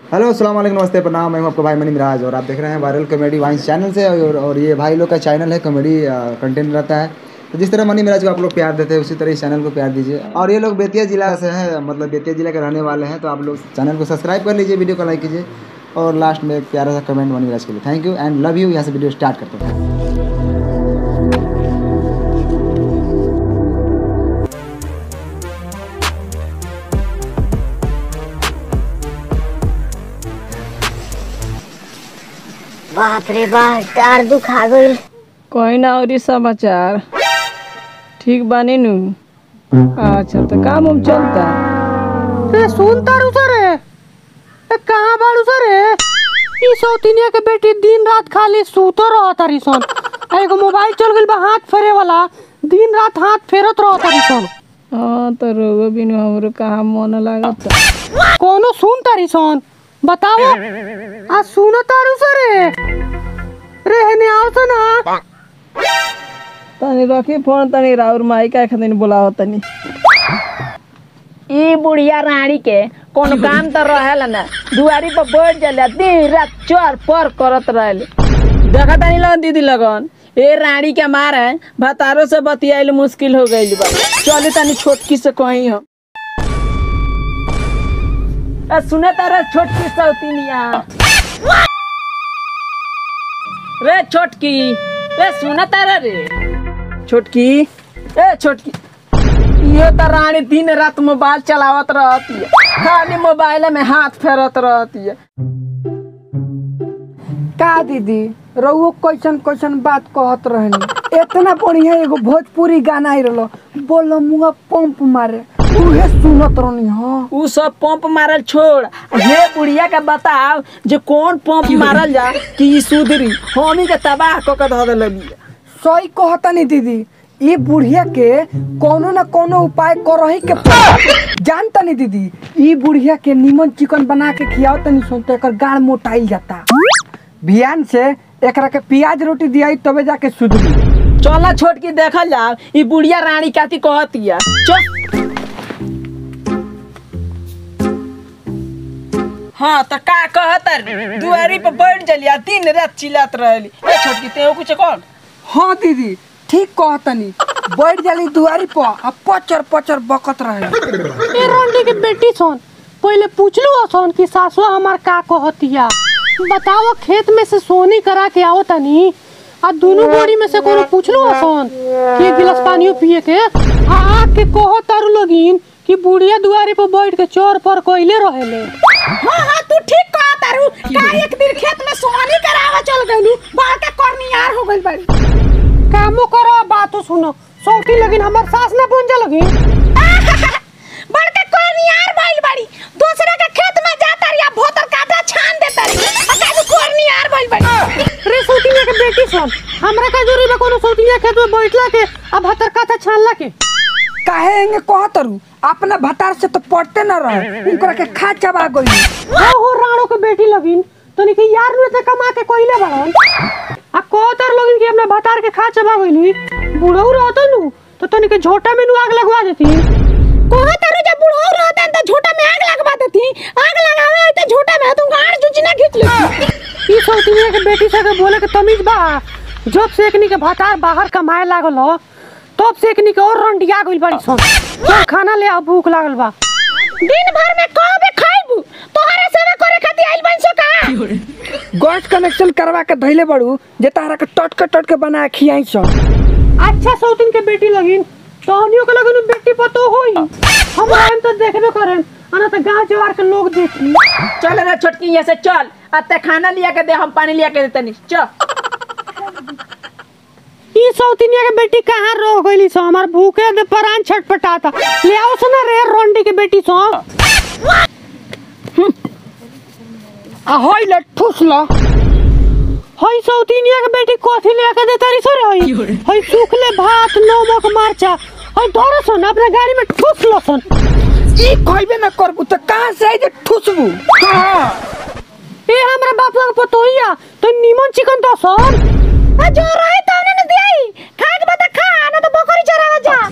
Hello अस्सलाम वालेकुम नमस्ते प्रणाम मैं हूं आपका भाई मनी मिराज और आप देख रहे हैं वायरल कॉमेडी वाइंस चैनल से और, और ये भाई लोग का चैनल है कॉमेडी कंटेंट रहता है तो जिस तरह मनी मिराज को आप लोग प्यार देते हैं उसी तरह इस चैनल को प्यार दीजिए और ये लोग बेतिया जिला से हैं मतलब बेतिया जिला के रहने वाले हैं तो आप लोग चैनल को सब्सक्राइब कर लीजिए वीडियो को लाइक कीजिए और लास्ट में एक प्यारा सा कमेंट मनी मिराज के लिए thank you and love you यहाँ से वीडियो स्टार्ट करते हैं बाप रे बाप टार दुखा गइल कोई ना और समाचार ठीक बानी नु अच्छा तो काम उम चलता ए सुन तारू सर ए कहाँ बाड़ू सर ई सौतिनिया के बेटी दिन रात खाली सूतो रह तारी सन आ एगो मोबाइल चल गइल बा हाथ फेरे वाला दिन रात हाथ फेरत रह तारी सन हाँ तो रोगो बिनु हमरो कहाँ मन लागत कोनो सुन तारी सन बताओ आ सुन तारू सर रे हेने आओ तो ना तनी रखी फोन तनी राउर माई का खातिर बोलाव तनी ई बुढ़िया रानी के कोनो काम तो रहेला ना दुआरी पर बैठ जाला दिन रात चोर पर करत रहेले देखा तनी लगन दीदी लगन ए रानी के मारे भतारो से बतियाइल मुश्किल हो गइल बा चली तनी छोटकी से कहीं हम आ सुने तारा छोटकी सौतीनिया रे छोटकी रे सुने तारा रे छोटकी ए छोटकी ये तो रानी दिन रात मोबाइल चलावत रहती है खाली मोबाइल में हाथ फेरत रहती है का दीदी रउओ कैसन कैसन बात कहत रहनी इतना बढ़िया एगो भोजपुरी गाना आई रहलो बोलो मुआ पंप मारे उहे सुनत रहनी हाँ उ सब पंप मारल छोड़ हे बुढ़िया के बताओ जे कौन पंप मारल जा कि ई सुधरी हमी के तबाह क के धऽ देले बिया सही कहतनी दीदी ये बुढ़िया के कोनो न कोनो उपाय करही के पड़ी। जानतनी दीदी ई बुढ़िया के नीमन चिकन बना के खियाओ तनी सुन तो एकर गाढ़ मोटाइल जाता बिहान से एकरा के प्याज रोटी दियाई तबे जाके सुधरी चल छोट के देखल जाओ ई बुढ़िया रानी काती कहतिया चल हाँ तो का कहतर दुआरी पे बैठ जलिया दिन रात चिल्लात रहली ए छोटकी ते कुछ कौन हाँ दीदी ठीक कहतनी बैठ जाली दुआरी पर आ पचर पचर बकत रहे ए रोंडी के बेटी सोन पहले पूछलू सोन कि सासुआ हमार का कहतिया बताओ खेत में से सोनी करा के आओ तनी आ दोनों बोरी में से कोनो पूछलू सोन कि एक गिलास पानियो पिए के आ आके कहो तारू लगिन कि बुढ़िया दुआरी पर बैठ के चोर पर कोइले रहेले हाँ हाँ तू ठीक कहा तारू का एक दिन खेत में सोनी करावा चल गइलू बड़का करनियार हो गइल बाड़ी कामो करो बातो सुनो सौती लगिन हमार सास ना बन जा लगिन बड़का करनियार भइल बाड़ी दूसरे के खेत में जाता रिया भोतर काटा छान देता री अकाजू करनियार भइल बाड़ी रे सौतिया के बेटी सन हमरा का जोरी बा कोनो सौतिया खेत में बैठला के अब हतर काथा छानला के काहे एंगे कहतरू अपना भतार से तो पड़ते न रहे उनकरा के खा चबा गई हो हो राणो के बेटी लगिन तनी के यार नु ते कमा के कोइले बाड़न आ कहतर लगिन कि अपना भतार के खा चबा गइली बुढ़ऊ रहत नु तो तनी के झोटा में नु आग लगवा देती कोहा तारू जब बुढ़ऊ रहता त झोटा में आग लगवा देती आग लगावे आई त झोटा में तू गाड़ जुचना खींच लेती ई सौतिया के बेटी से के बोले के तमीज बा जब से एकनी के भतार बाहर कमाए लागल हो तब से एकनी के और रंडिया गइल बड़ी सन चल खाना ले आ भूख लागल बा दिन भर में कबे खाइबू तोहरा सेवा करे खातिर आइल बन सो का गैस कनेक्शन करवा के धइले बड़ू जे तारा के टटके टटके बना के खियाई सन अच्छा सौतिन के बेटी लगिन तहनियो के लगिन बेटी पतो होई हम आएम तो देखबे करें अना तो गांव जवार के लोग देखी चल रे छोटकी यहाँ से चल अते खाना लिया के दे हम पानी लिया के देतनी चल ई सौतिनिया के बेटी कहाँ रह गइली सो हमार भूखे दे परान छटपटाता ले आओ सना रे रोंडी के बेटी सो आ होई ले ठुसला हई सौतिनिया के बेटी कथी ले के देता री सरे हई हई सूखले भात नमक मरचा हई धरे सन अपने गाड़ी में ठुसलो सन ई कहबे न करबू त कहां से आई जे ठुसबू हां ए हमरा बाप का पतोहिया तो नीमन चिकन दो सन आ जो रहे त उन्हें न दियाई खा के बता खा ना तो बकरी चरावा जा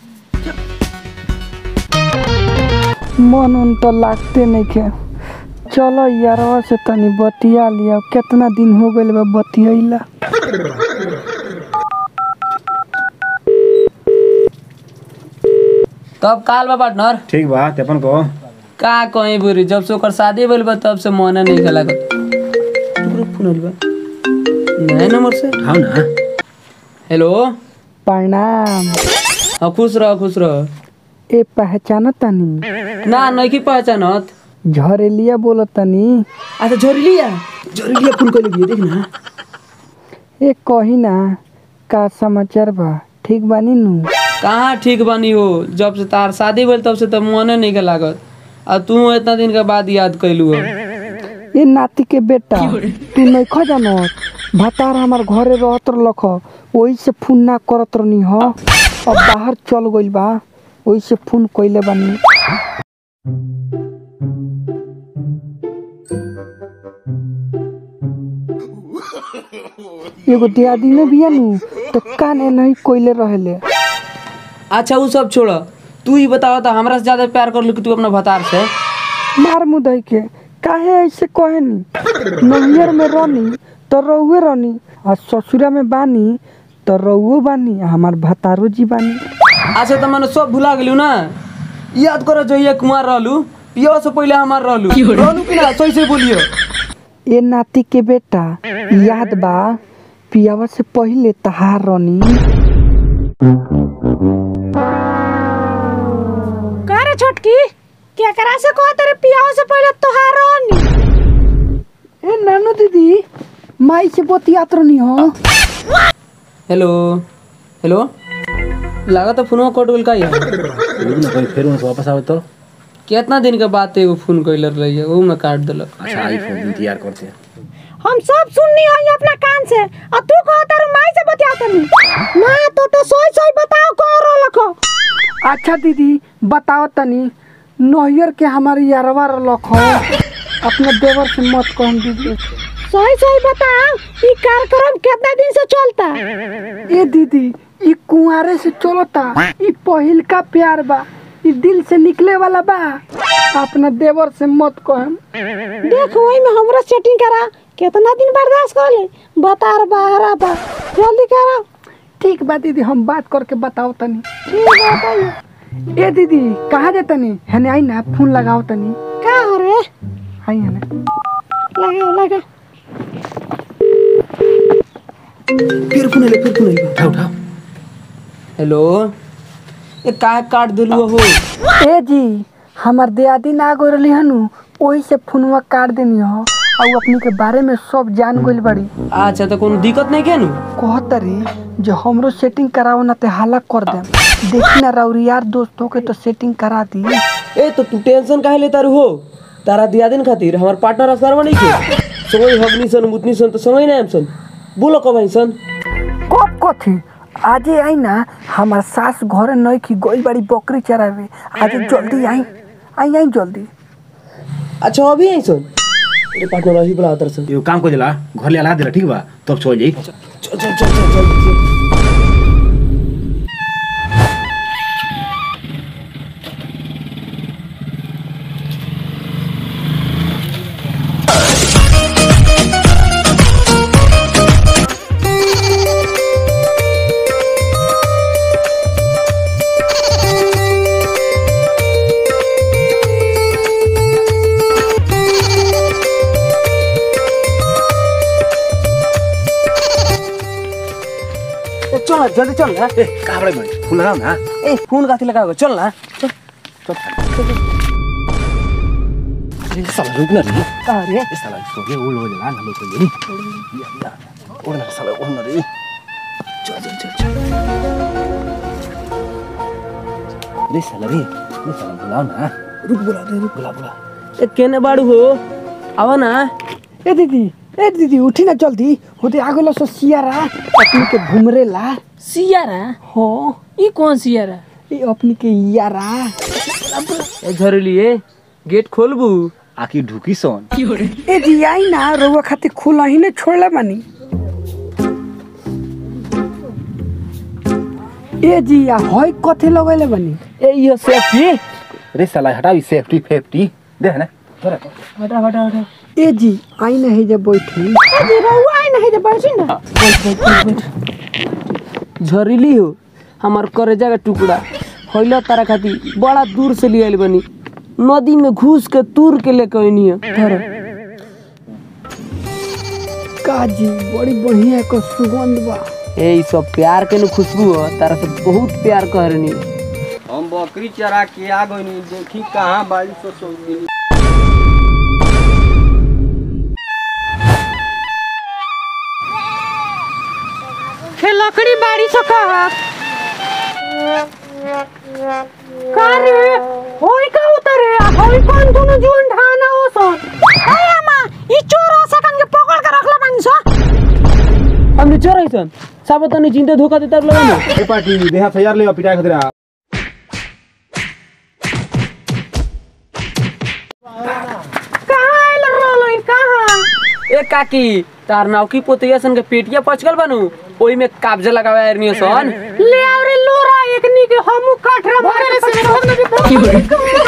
चल मन उन तो लागते नहीं के चलो यारवा से तनी बतिया लिया कितना दिन हो गइल बा बतियाइला तब काल बा पार्टनर ठीक बा तेपन को का कहीं बुरी जब से ओकर शादी भइल बा तब से मन नहीं खेला तोरो फोन आइल बा नया नंबर से हाँ ना हेलो प्रणाम हाँ खुश रह खुश रह ए पहचान तनी ना नहीं की पहचानत झरेलिया बोलो तनी अच्छा झोरलिया झोरलिया फोन कर लिया देख ना ए कही ना का समाचार बा ठीक बानी नु कहाँ ठीक बनी हो जब से तार शादी भइल तब से तो मने नहीं के लागत आ तू इतना दिन के बाद याद कैलू हो ए नाती के बेटा तू नहीं खो जानत भतार हमार घरे रहत रख वही से फोन ना करत रहनी हो अब बाहर चल गइल बा वही से फोन कइले बानी एगो दियादी ने बिया नु तो काने नहीं कोइले रहेले अच्छा वो सब छोड़ तू ही बताओ तो हमरा से ज्यादा प्यार कर लू कि तू अपना भतार से मार मुदई के काहे ऐसे कहेनी नहियर में रहनी तो रहुए रहनी आ ससुरा में बानी तो रहुओ बानी आ हमार भतारो जी बानी अच्छा तो मैंने सब भुला गेलू ना याद करो जो ये कुमार रहलू पियो से पहले हमार रहलू रहलू कि ना सही से बोलियो ए नाती के बेटा याद बा पियावा से पहिले तहार रहनी का रे छोटकी केकरा से कह तेरे पियाओ से पहले तोहार रहनी ए नानू दीदी माई से बतियात रहनी हो हेलो हेलो लगा तो फोन कट गेल का यार फिर उनसे वापस आवे तो कितना दिन के बाद एगो फोन कैले रही है वो में काट दिलक अच्छा आईफोन इंतजार करते हैं हम सब सुननी हो अपना कान से और तू कह तारू माई से बतिया तनी मां तो तो सोई सोई बताओ कौन रो लखो अच्छा दीदी बताओ तनी नहियर के हमारे यारवा रख अपने देवर से मत कहम दीदी सोई सोई बताओ ई कार्यक्रम कितना दिन से चलता ए दीदी ई कुंवारे से चलता ई पहिल का प्यार बा ई दिल से निकले वाला बा अपना देवर से मत कहम देख वही में हमरा सेटिंग करा कितना दिन बर्दाश्त कर ले बता रे बाहरा बा जल्दी करा ठीक बा दीदी हम बात करके बताओ तनी ठीक है बताइए ए दीदी कहाँ जा तनी हने आई ना फोन लगाओ तनी का हो रे आई हने लगाओ लगा फिर फोन आइले फिर फोन आइले उठा उठा हेलो ए का काट दिलू हो ए जी हमार दियादी ना गो रही हनु ओही से फोनवा काट देनी हो और उ अपनी के बारे में सब जान गइल बड़ी अच्छा तो कोनो दिक्कत नहीं क्या नु कहतरी जो हमरो सेटिंग कराओ ना ते हाला कर देम देखी ना राउरी यार दोस्तों के तो सेटिंग करा दी ए तो तू टेंशन काहे लेता रू हो तारा दिया दिन खातिर हमार पार्टनर असर नहीं के समय हगनी सन मुतनी सन तो समय ना सन बोलो कब आई सन कब कथी आजे आई ना हमार सास घरे नहीं की गइल बड़ी बकरी चरावे आजे जल्दी आई आई आई जल्दी अच्छा अभी आई सन अरे पार्टनर अभी बुला उतर सन एगो काम कर दिला घर ले अला दिला ठीक बा तब चल जाई चल चल चल चल चल ए, चल ना जल्दी चल ना ए कहाँ बड़े भाई फूल लगाओ ना ए फोन काथी लगाओगे चल ना चल अरे साला रुक ना रे कहाँ रे ए साला इसको के उल हो जाला ना लोग ये या या और ना साला और ना रे चल चल चल चल रे साला रे रे साला बुलाओ ना रुक बुला दे रुक बुला बुला ए केने बाड़ू हो आवा ना ए दीदी ए दीदी उठी ना जल्दी होते आगो सो सियारा अपनी के घुमरे ला सियारा हो ई कौन सियारा ए अपनी के यारा ए झरली ए गेट खोलबू आकी ढुकी सोन ए जी आई ना रउआ खातिर खुला ही ने छोड़ला बानी ए जी आ होय कथे लगैले बानी ए यो सेफ्टी रे साला हटाओ सेफ्टी फेफ्टी दे ना हटा हटा हटा ए जी आई नहीं जब बैठी जी रहुआ आई नहीं जब बैठी ना झरीली हो हमार करेजा का टुकड़ा होइला तारा खाती बड़ा दूर से लियल बनी नदी में घुस के तूर के लेके आइनी है धर का जी बड़ी बढ़िया को सुगंध बा ए ई सब प्यार के न खुशबू हो तारा से बहुत प्यार कहरनी हम बकरी चरा के आ गइनी देखी कहाँ बाड़ी सो सो मिली हे लकड़ी बाड़ी से कहा का रे होई का उतरे आ होई कौन दोनों जीवन ढाना हो सो ए अम्मा ई चोर सकन के पकड़ के रखला बानी सो हमने चोर ऐसन सब तने जिंदे धोखा देता लगे ना ए पार्टी देहा तैयार ले पिटाई खतरा कहां आइल रोलो इन कहां ए काकी तार नाव की पोतिया सन के पेटिया पचकल बनू ओई में काब्जा लगावे आरनी सन ले आव रे लोरा एकनी के हमू काठरा मारे से